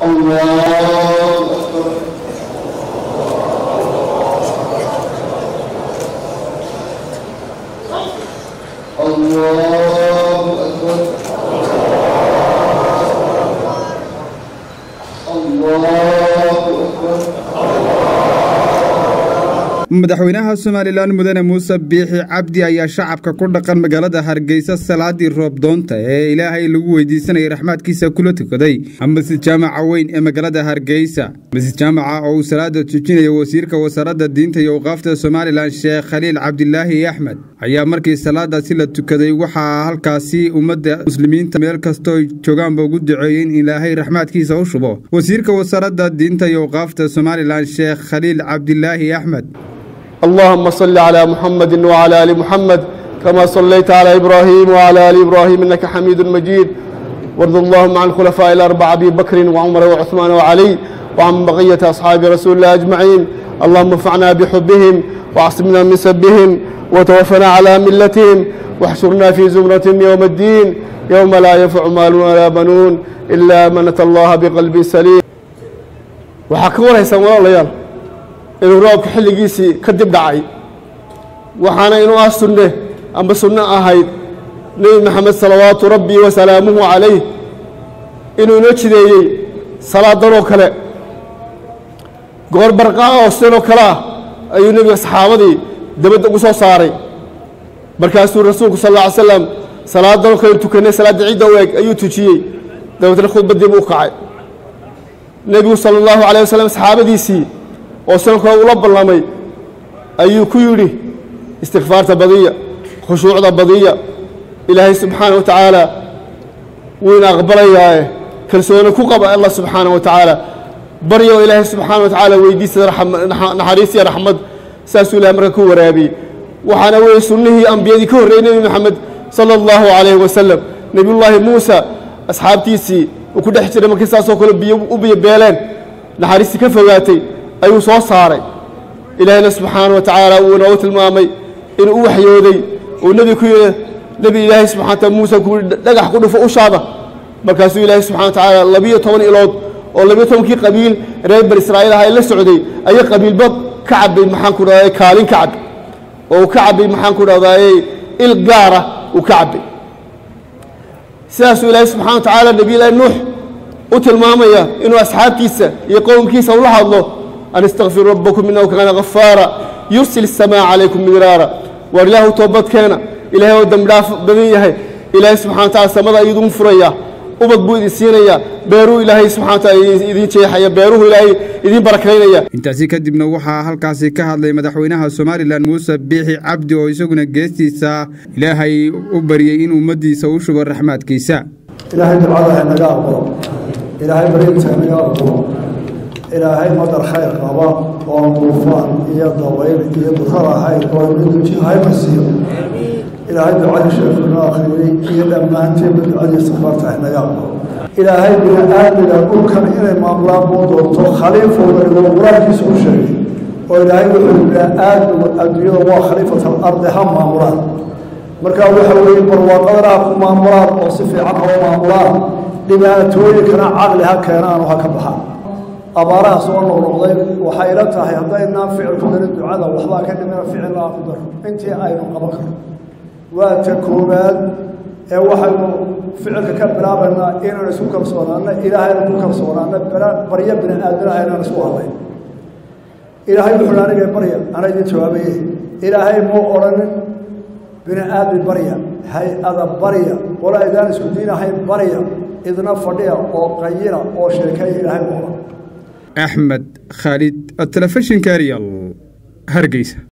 الله أكبر الله أكبر الله أكبر madaxweynaha somalilan mudane muuse biixi cabdi ayaa shacabka ku dhaqan magaalada hargeysa salaadii roobdoonta ee ilaahay lagu weydiisanayay raxmaadkiisa kula tukaday masjid jaamaca weyn ee magaalada hargeysa masjid jaamaca oo uu salaada tujinaya wasiirka wasaaradda diinta iyo awqaafta somalilan sheekh khaliil cabdilaahi axmed ayaa markii salaadaasi la tukaday waxaa halkaasi ummadda muslimiinta meel kastoo joogaanba ugu duceeyey in ilaahay raxmaadkiisa u shubo wasiirka wasaaradda diinta iyo awqaafta somalilan sheekh khaliil cabdilaahi axmed اللهم صل على محمد وعلى ال محمد كما صليت على ابراهيم وعلى ال ابراهيم انك حميد مجيد وارض اللهم عن الخلفاء الاربعه ابي بكر وعمر وعثمان وعلي وعن بقيه اصحاب رسول الله اجمعين اللهم انفعنا بحبهم واعصمنا من سبهم وتوفنا على ملتهم واحشرنا في زمرتهم يوم الدين يوم لا ينفع مال ولا بنون الا من اتى الله بقلب سليم وحكوا ليس ولا inuu roobka xilligiisii ka dib dhacay waxaana inuu ah sunne amba sunno ahayd nebi maxamed salawaatu rabbii wa salaamuhu calayh inuu inoo jideeyey salaadanoo kale goor barqaa oo sidanoo kale ah ayuu nebiga saxaabadii dabadda ugu soo saaray markaasuu rasuulku sal alla ly slam salaadanoo kale tukanay salaadda ciidda u eg ayuu tujiyey dabeetna khudbaddii buu u kacay nebigu sala allahu calay wasalam saxaabadiisii oo sidan kale ula ballamay ayuu ku yidhi istikfaarta badiya khushuucda badiya ilaahay subxaana wa tacaala wuu ina aqbalayaae kalsooni ku qaba allah subxaana wa tacaala baryo ilaahay subxaana wa tacaala weydiisada naxariis iyo raxmad saasuu ilahay marka ku waraabiyey waxaana weeye sunnihii ambiyadii ka horreeyey nebi maxamed sala allahu calayhi wasalam nebiyullaahi muusa asxaabtiisii uu ku dhex jiray markii saasoo kale biyo u biyo beeleen naxariistii ka fogaatay ayuu soo saaray ilaahayna subxaana wa tacaala uu inoogu tilmaamay inuu u waxyooday uu nebi ku yidhi nebi ilaahay subxana wataala muuse ku yidhi dhagax ku dhufo ushaada markaasuu ilaahay subxana wa tacaala labiyo toban ilood oo labiyo tobankii qabiil reer bani israa'iil aha ay la socday ayay qabiilba ka cabbay maxaan ku dhahday kaalin ka cabbay oo uu ka cabbay maxaan ku dhahdaye il gaara uu ka cabbay sidaasuu ilaahay subxana wa tacaala nebiyullaahi nuux u tilmaamaya inuu asxaabtiisa iyo qowmkiisa ula hadlo an istakfiruu rabbakum inahu kaana ghafaara yursil الsamaa calaykum midraara waar ilaahu toobadkeena ilahay oo dembi dhaaf badan yahay ilaahay subxana wa tacala samada idin furaya ubad buu idin siinaya beeruu ilaahay subxana wa taala idin jeexaya beeruhu ilaahay idin barakaynaya intaasi kadibna waxaa halkaasi ka hadlay madaxweynaha somalilan muuse biixi cabdi oo isaguna geestiisa ilaahay u baryey in ummaddiisa u shubo raxmaadkiisa ilaahay ducada hanaga aqbalo ilaahay barinta hanaga aqbalo ilaahay madar khayr qaba oo duufaan iyo dabayl iyo durar ahayd oo miduji hayna siiyo ilaahay ducadii sheekuna akhriyey iyo dhammaanteedba ducadii safarta hanaga aqbalo ilaahay bini aadmiga dhulkan inay maamulaan buu doonto khaliifooda igoo qur-aankiisa u sheegay oo ilaahay wuxuu bini aadmigu adduunyada waa khaliifat alardi ha maamulaan markaa waxa weeye barwaaqadana ha ku maamulaan oo si fiican hoo maamulaan dhibaatooyinkana caqli ha keenaan oo ha ka baxaan abaaraha soo noqnoqday waxay ila tahay haddaynaan ficil ku darin ducada waxbaa ka dhimina ficil laa ku daro intii aynu qaban karno waa ta koowaad ee waxaynu ficilka ka bilaabaynaa inaan isku kalsoonaano ilaahayna ku kalsoonaano baryo bini aadmina aynaan isku hadlayn ilaahay wuxuu aniga barya ana idin jawaabaye ilaahay muu odhanin bini aadmi barya hay-ada barya qola aydaan isku diinahayn barya idna fadhiya oo qayina oo sheekeeya ilaahay muu odhan axmed khaalid telefishinka arial hargeysa